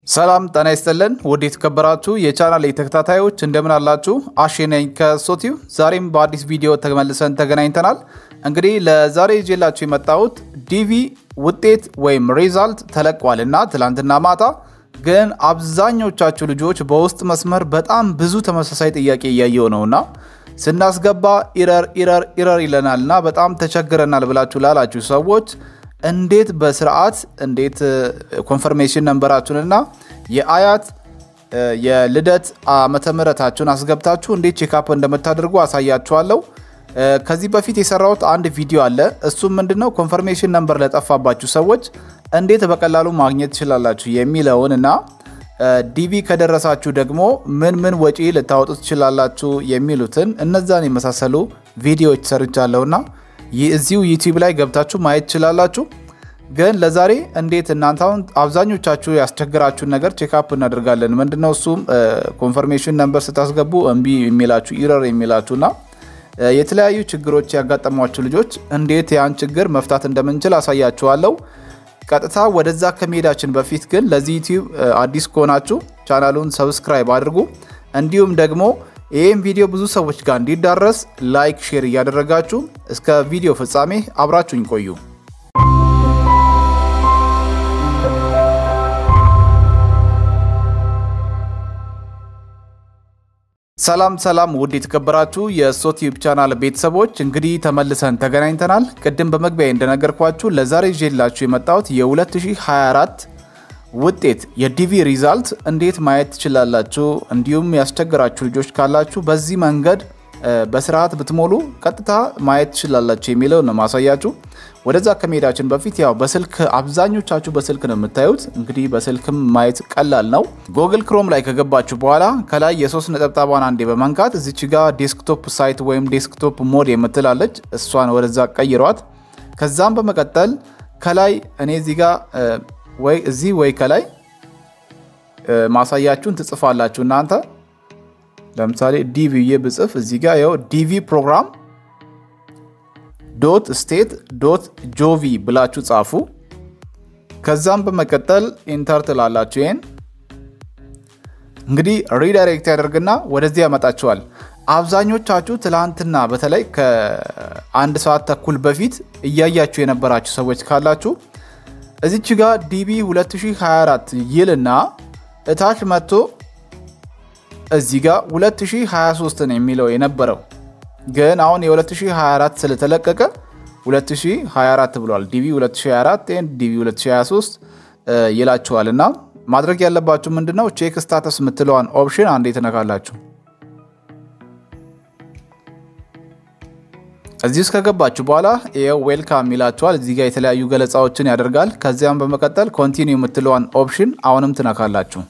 ሰላም ጤና ይስጥልን ውድ የተከበራችሁ የቻናል ተከታታዮች እንደምን አላችሁ? አሼ ነኝ ከሶቲው። ዛሬም በአዲስ ቪዲዮ ተመልሰን ተገናኝተናል። እንግዲህ ለዛሬ ይዤላችሁ የመጣሁት ዲቪ ውጤት ወይም ሪዛልት ተለቋል እና ትላንትና ማታ ግን አብዛኞቻችሁ ልጆች በውስጥ መስመር በጣም ብዙ ተመሳሳይ ጥያቄ እያየው ነውና ስናስገባ ኢረር ኢረር ኢረር ይለናል እና በጣም ተቸግረናል ብላችሁ ላላችሁ ሰዎች እንዴት በስርዓት እንዴት ኮንፈርሜሽን ነንበራችሁንና የአያት የልደት ዓመተ ምሕረታችሁን አስገብታችሁ እንዴት ቼክአፕ እንደምታደርጉ አሳያችኋለሁ። ከዚህ በፊት የሰራሁት አንድ ቪዲዮ አለ። እሱም ምንድነው ኮንፈርሜሽን ነንበር ለጠፋባችሁ ሰዎች እንዴት በቀላሉ ማግኘት ትችላላችሁ የሚለውን እና ዲቪ ከደረሳችሁ ደግሞ ምን ምን ወጪ ልታወጡ ትችላላችሁ የሚሉትን እነዛን የመሳሰሉ ቪዲዮዎች ሰርቻለሁና እዚሁ ዩቲዩብ ላይ ገብታችሁ ማየት ትችላላችሁ። ግን ለዛሬ እንዴት እናንተ አሁን አብዛኞቻችሁ ያስቸግራችሁን ነገር ቼክአፕ እናደርጋለን። ምንድነው እሱም ኮንፈርሜሽን ነንበር ስታስገቡ እምቢ የሚላችሁ ኢረር የሚላችሁና የተለያዩ ችግሮች ያጋጠሟችሁ ልጆች እንዴት ያን ችግር መፍታት እንደምንችል አሳያችኋለሁ። ቀጥታ ወደዛ ከመሄዳችን በፊት ግን ለዚህ ዩቲዩብ አዲስ ከሆናችሁ ቻናሉን ሰብስክራይብ አድርጉ። እንዲሁም ደግሞ ይህም ቪዲዮ ብዙ ሰዎች ጋር እንዲዳረስ ላይክ፣ ሼር እያደረጋችሁ እስከ ቪዲዮ ፍጻሜ አብራችሁኝ ቆዩ። ሰላም ሰላም፣ ውድ የተከበራችሁ የሶቲዩብ ቻናል ቤተሰቦች እንግዲህ ተመልሰን ተገናኝተናል። ቅድም በመግቢያ እንደነገርኳችሁ ለዛሬ ይዤላችሁ የመጣሁት የ2024 ውጤት የዲቪ ሪዛልት እንዴት ማየት ትችላላችሁ፣ እንዲሁም ያስቸገራችሁ ልጆች ካላችሁ በዚህ መንገድ በስርዓት ብትሞሉ ቀጥታ ማየት ትችላላችሁ የሚለው ነው ማሳያችሁ። ወደዛ ከመሄዳችን በፊት ያው በስልክ አብዛኞቻችሁ በስልክ ነው የምታዩት። እንግዲህ በስልክም ማየት ቀላል ነው። ጎግል ክሮም ላይ ከገባችሁ በኋላ ከላይ የሶስት ነጠብጣቧን አንዴ በመንካት እዚች ጋ ዴስክቶፕ ሳይት ወይም ዴስክቶፕ ሞድ የምትላለች እሷን ወደዛ ቀይሯት። ከዛም በመቀጠል ከላይ እኔ እዚህ ጋ ወይ እዚህ ወይ ከላይ ማሳያችሁን ትጽፋላችሁ እናንተ ለምሳሌ ዲቪ ብዬ ብጽፍ እዚህ ጋር ያው ዲቪ ፕሮግራም ዶት ስቴት ዶት ጆቪ ብላችሁ ጻፉ። ከዛም በመቀጠል ኢንተር ትላላችሁ። ይሄን እንግዲህ ሪዳይሬክት ያደርግና ወደዚህ ያመጣችኋል። አብዛኞቻችሁ ትላንትና በተለይ ከአንድ ሰዓት ተኩል በፊት እያያችሁ የነበራችሁ ሰዎች ካላችሁ እዚች ጋር ዲቪ 2024 ይልና እታች መጥቶ እዚህ ጋር 2023 ነው የሚለው የነበረው ግን አሁን የ2024 ስለተለቀቀ 2024 ብሏል። ዲቪ 2024 ዲቪ 2023 ይላችኋል። እና ማድረግ ያለባችሁ ምንድነው ቼክ ስታተስ የምትለዋን ኦፕሽን አንዴ ትነካላችሁ። እዚህ ውስጥ ከገባችሁ በኋላ ይኸው ዌልካም ይላችኋል። እዚህ ጋር የተለያዩ ገለጻዎችን ያደርጋል። ከዚያም በመቀጠል ኮንቲኒው የምትለዋን ኦፕሽን አሁንም ትነካላችሁ።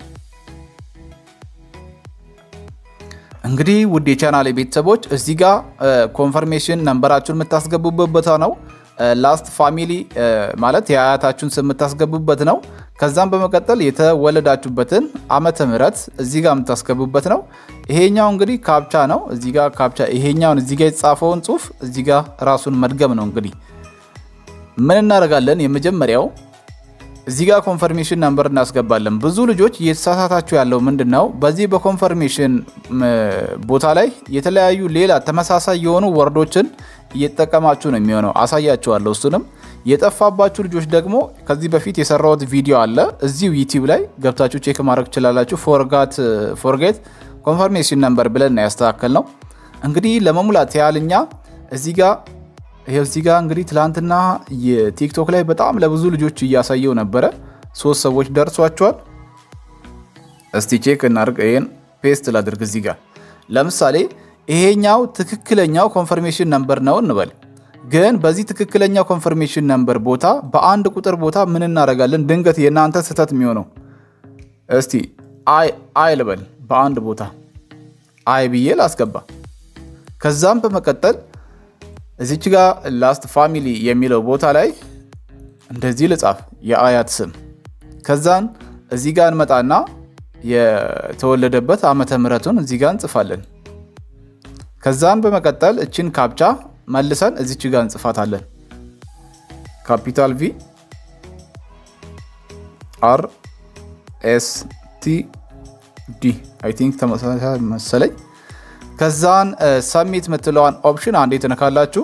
እንግዲህ ውድ የቻናል ቤተሰቦች እዚህ ጋር ኮንፈርሜሽን ነንበራችሁን የምታስገቡበት ቦታ ነው። ላስት ፋሚሊ ማለት የአያታችሁን ስም የምታስገቡበት ነው። ከዛም በመቀጠል የተወለዳችሁበትን ዓመተ ምሕረት እዚህ ጋር የምታስገቡበት ነው። ይሄኛው እንግዲህ ካፕቻ ነው። እዚህ ጋር ካፕቻ ይሄኛውን እዚህ ጋር የተጻፈውን ጽሁፍ እዚህ ጋር ራሱን መድገም ነው። እንግዲህ ምን እናደርጋለን? የመጀመሪያው እዚህ ጋር ኮንፈርሜሽን ነምበር እናስገባለን። ብዙ ልጆች እየተሳሳታችሁ ያለው ምንድን ነው? በዚህ በኮንፈርሜሽን ቦታ ላይ የተለያዩ ሌላ ተመሳሳይ የሆኑ ወርዶችን እየተጠቀማችሁ ነው የሚሆነው። አሳያችኋለሁ። እሱንም የጠፋባችሁ ልጆች ደግሞ ከዚህ በፊት የሰራሁት ቪዲዮ አለ እዚሁ ዩቲዩብ ላይ ገብታችሁ ቼክ ማድረግ ትችላላችሁ። ፎርጋት ፎርጌት ኮንፈርሜሽን ነምበር ብለን ያስተካከል ነው። እንግዲህ ለመሙላት ያህልኛ እዚህ ጋር ይሄው እዚህ ጋር እንግዲህ ትላንትና የቲክቶክ ላይ በጣም ለብዙ ልጆች እያሳየው ነበረ። ሶስት ሰዎች ደርሷቸዋል። እስቲ ቼክ እናድርግ። ይሄን ፔስት ላድርግ እዚህ ጋር ለምሳሌ ይሄኛው ትክክለኛው ኮንፈርሜሽን ነምበር ነው እንበል። ግን በዚህ ትክክለኛው ኮንፈርሜሽን ነምበር ቦታ በአንድ ቁጥር ቦታ ምን እናደርጋለን? ድንገት የእናንተ ስህተት የሚሆነው እስቲ አይ አይ ልበል በአንድ ቦታ አይ ብዬ ላስገባ። ከዛም በመቀጠል እዚች ጋር ላስት ፋሚሊ የሚለው ቦታ ላይ እንደዚህ ልጻፍ የአያት ስም። ከዛን እዚህ ጋር እንመጣና የተወለደበት ዓመተ ምሕረቱን እዚህ ጋር እንጽፋለን። ከዛን በመቀጠል እችን ካፕቻ መልሰን እዚች ጋር እንጽፋታለን። ካፒታል ቪ አር ኤስ ቲ ዲ አይ ቲንክ ተመሳሳይ መሰለኝ። ከዛን ሰሚት የምትለዋን ኦፕሽን አንዴ ትነካላችሁ።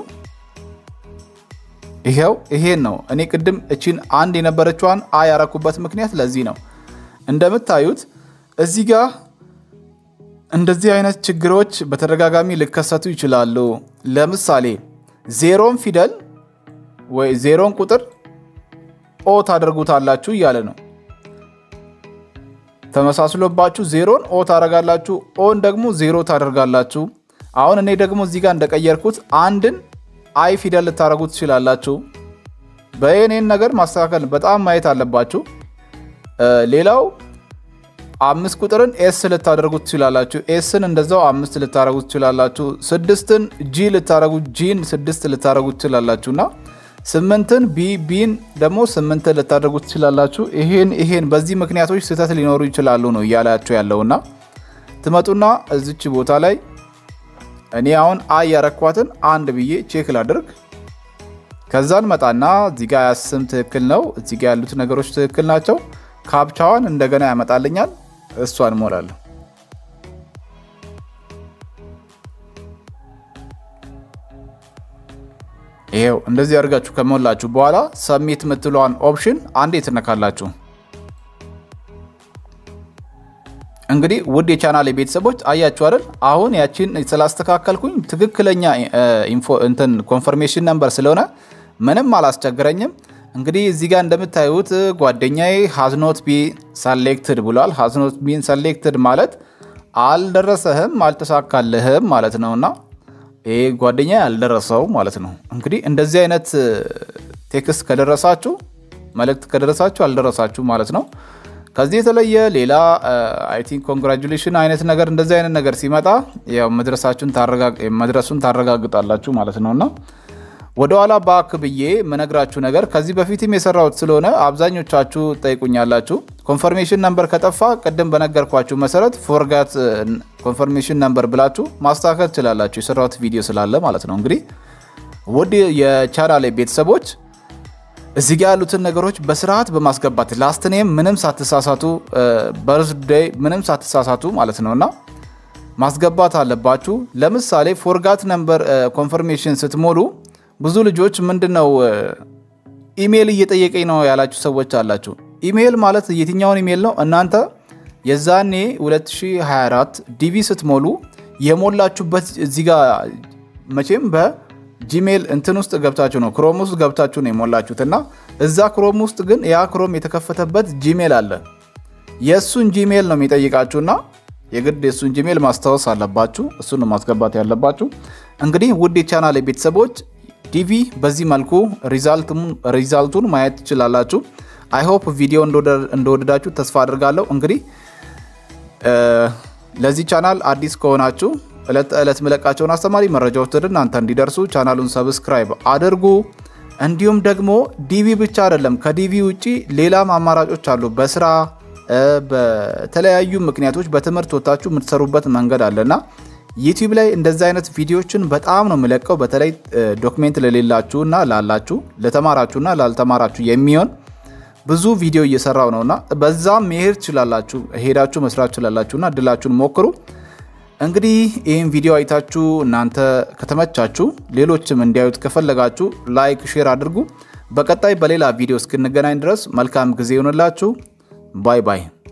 ይሄው ይሄን ነው። እኔ ቅድም እቺን አንድ የነበረችዋን አ ያረኩበት ምክንያት ለዚህ ነው። እንደምታዩት እዚህ ጋር እንደዚህ አይነት ችግሮች በተደጋጋሚ ሊከሰቱ ይችላሉ። ለምሳሌ ዜሮን ፊደል ወይ ዜሮን ቁጥር ኦ ታደርጉታላችሁ እያለ ነው። ተመሳስሎባችሁ ዜሮን ኦ ታደርጋላችሁ፣ ኦን ደግሞ ዜሮ ታደርጋላችሁ። አሁን እኔ ደግሞ እዚህ ጋር እንደቀየርኩት አንድን አይ ፊደል ልታደርጉ ትችላላችሁ። በየኔን ነገር ማስተካከል በጣም ማየት አለባችሁ። ሌላው አምስት ቁጥርን ኤስ ልታደርጉ ትችላላችሁ። ኤስን እንደዛው አምስት ልታደርጉ ትችላላችሁ። ስድስትን ጂ ልታደርጉ ጂን ስድስት ልታደርጉ ትችላላችሁ እና ስምንትን ቢ ቢን ደግሞ ስምንትን ልታደርጉ ትችላላችሁ። ይሄን ይሄን በዚህ ምክንያቶች ስህተት ሊኖሩ ይችላሉ ነው እያላችሁ ያለውና ትመጡና እዚች ቦታ ላይ እኔ አሁን አይ ያረኳትን አንድ ብዬ ቼክ ላድርግ። ከዛን መጣና እዚጋ ያስም ትክክል ነው። እዚጋ ያሉት ነገሮች ትክክል ናቸው። ካፕቻዋን እንደገና ያመጣልኛል። እሷን እሞላለሁ። ይሄው እንደዚህ አድርጋችሁ ከሞላችሁ በኋላ ሰሚት የምትለዋን ኦፕሽን አንዴ ትነካላችሁ። እንግዲህ ውድ የቻናል ቤተሰቦች አያችሁ አይደል? አሁን ያቺን ስላስተካከልኩኝ ትክክለኛ እንትን ኮንፈርሜሽን ነምበር ስለሆነ ምንም አላስቸግረኝም። እንግዲህ እዚህ ጋር እንደምታዩት ጓደኛዬ ሃዝኖት ቢ ሰሌክትድ ብሏል። ሃዝኖት ቢን ሰሌክትድ ማለት አልደረሰህም፣ አልተሳካልህም ማለት ነውና ይሄ ጓደኛ ያልደረሰው ማለት ነው። እንግዲህ እንደዚህ አይነት ቴክስት ከደረሳችሁ መልእክት ከደረሳችሁ አልደረሳችሁ ማለት ነው። ከዚህ የተለየ ሌላ አይ ቲንክ ኮንግራጁሌሽን አይነት ነገር እንደዚህ አይነት ነገር ሲመጣ ያው መድረሱን ታረጋግጣላችሁ ማለት ነው እና ወደኋላ ባክ ብዬ የምነግራችሁ ነገር ከዚህ በፊትም የሰራሁት ስለሆነ አብዛኞቻችሁ ጠይቁኛላችሁ። ኮንፈርሜሽን ነምበር ከጠፋ ቅድም በነገርኳችሁ መሰረት ፎርጋት ኮንፈርሜሽን ነምበር ብላችሁ ማስተካከል ትችላላችሁ። የሰራሁት ቪዲዮ ስላለ ማለት ነው። እንግዲህ ውድ የቻናሌ ቤተሰቦች እዚህ ጋር ያሉትን ነገሮች በስርዓት በማስገባት ላስት ኔም ምንም ሳትሳሳቱ፣ በርዝዴይ ምንም ሳትሳሳቱ ማለት ነው እና ማስገባት አለባችሁ። ለምሳሌ ፎርጋት ነምበር ኮንፈርሜሽን ስትሞሉ ብዙ ልጆች ምንድነው ኢሜይል እየጠየቀኝ ነው ያላችሁ ሰዎች አላችሁ። ኢሜይል ማለት የትኛውን ኢሜይል ነው? እናንተ የዛኔ 2024 ዲቪ ስትሞሉ የሞላችሁበት እዚህ ጋር መቼም በጂሜይል እንትን ውስጥ ገብታችሁ ነው ክሮም ውስጥ ገብታችሁ ነው የሞላችሁት እና እዛ ክሮም ውስጥ ግን ያ ክሮም የተከፈተበት ጂሜይል አለ። የእሱን ጂሜይል ነው የሚጠይቃችሁና የግድ የእሱን ጂሜይል ማስታወስ አለባችሁ። እሱን ነው ማስገባት ያለባችሁ። እንግዲህ ውድ የቻናል ቤተሰቦች ዲቪ በዚህ መልኩ ሪዛልቱን ማየት ትችላላችሁ። አይሆፕ ቪዲዮ እንደወደዳችሁ ተስፋ አድርጋለሁ። እንግዲህ ለዚህ ቻናል አዲስ ከሆናችሁ ዕለት ዕለት ምለቃቸውን አስተማሪ መረጃዎች ወደ እናንተ እንዲደርሱ ቻናሉን ሰብስክራይብ አድርጉ። እንዲሁም ደግሞ ዲቪ ብቻ አይደለም፣ ከዲቪ ውጭ ሌላም አማራጮች አሉ። በስራ በተለያዩ ምክንያቶች በትምህርት ወታችሁ የምትሰሩበት መንገድ አለና ዩቲዩብ ላይ እንደዚህ አይነት ቪዲዮዎችን በጣም ነው የምለቀው። በተለይ ዶክሜንት ለሌላችሁና ላላችሁ ለተማራችሁና ላልተማራችሁ የሚሆን ብዙ ቪዲዮ እየሰራው ነውና በዛም መሄድ ትችላላችሁ፣ ሄዳችሁ መስራት ትችላላችሁና እድላችሁን ሞክሩ። እንግዲህ ይህን ቪዲዮ አይታችሁ እናንተ ከተመቻችሁ ሌሎችም እንዲያዩት ከፈለጋችሁ ላይክ፣ ሼር አድርጉ። በቀጣይ በሌላ ቪዲዮ እስክንገናኝ ድረስ መልካም ጊዜ ይሆንላችሁ። ባይ ባይ።